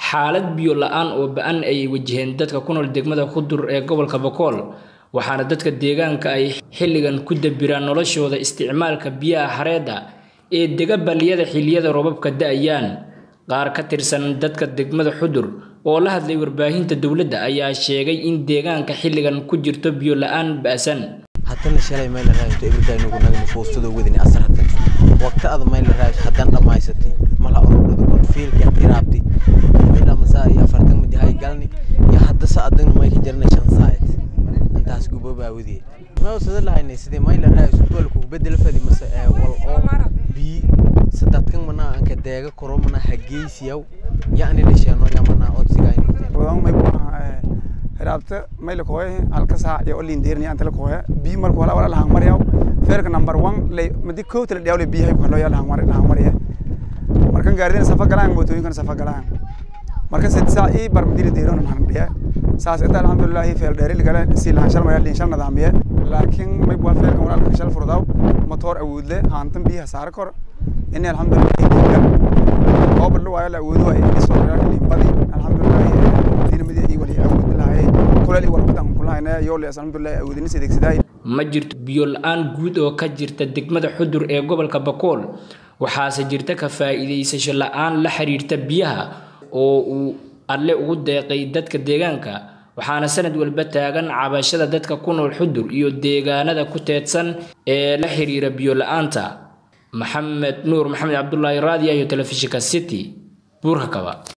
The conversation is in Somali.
xaalad biyo la-aan oo ba-an ayay wajaheen dadka ku nool degmada Xudur ee gobolka Boqol waxaana dadka deegaanka ay xilligan ku dabiraan noloshooda isticmaalka biyaha xareedda ee dega balliyada xilliyada roobabka da'ayaan qaar ka tirsan dadka degmada Xudur oo la hadlay warbaahinta dowladda ayaa sheegay in deegaanka xilligan ku jirto biyo la-aan ba'san haddana shalay mayl raayto ibirkaynugu naga nufuustado wadani asar hatan waqti ada mayl raayto haddaan dhammaysatay mala orodhada kon fiilka iraabti mayla masaa iyo afartan mudi hay galni iyo hadda sa adan mayka jarna shan saayid intaas gubo baa wadiyay ma usada lahaynay sidii mayla raayto walku bedel fadi mase wal oo bi sadadkan mana anka deega koro mana hageysiyaw yaani la sheeno yamana odsigayni wadaan may buuxa hiraabta may la kooye halka saac iyo olin deerni anta la kooye bi marka wala wala lahang mariyaw feerka number 1 lay madi koowta la dhawle biyahay ku halo ya lahang mari lahang mariya markan gaaridan safa galaan mootooyinkan safa galaan marka sid saac ii bar madina deeron maxan dhiya saas inta alxamdulillah feel dheeri gala si lahan shal maya liin shal nadaamiye laakiin may bua feelkan walaalka shal furdaw motoor awoodle haantan biyaha saara kor ini alxamdulillah oo badlo waayo la awoodo ay isoo liimbadi alxamdulillah dinamadi iyo wali awood lahay kulali wal badan kulahayna yoo le alxamdulillah awoodin sideegsiday ma jirto biyo la-aan guud oo ka jirta degmada xudur ee gobolka bakool waxaase jirta ka faa'iidaysasho la-aan la xiriirta biyaha oo uu alle ugu deeqay dadka deegaanka waxaana sanad walba taagan cabashada dadka ku nool xudur iyo deegaanada ku teedsan ee la xiriira biyo la-aanta maxamed nuur maxamed cabdulaahi raadiya iyo telefishinka city buurka kaba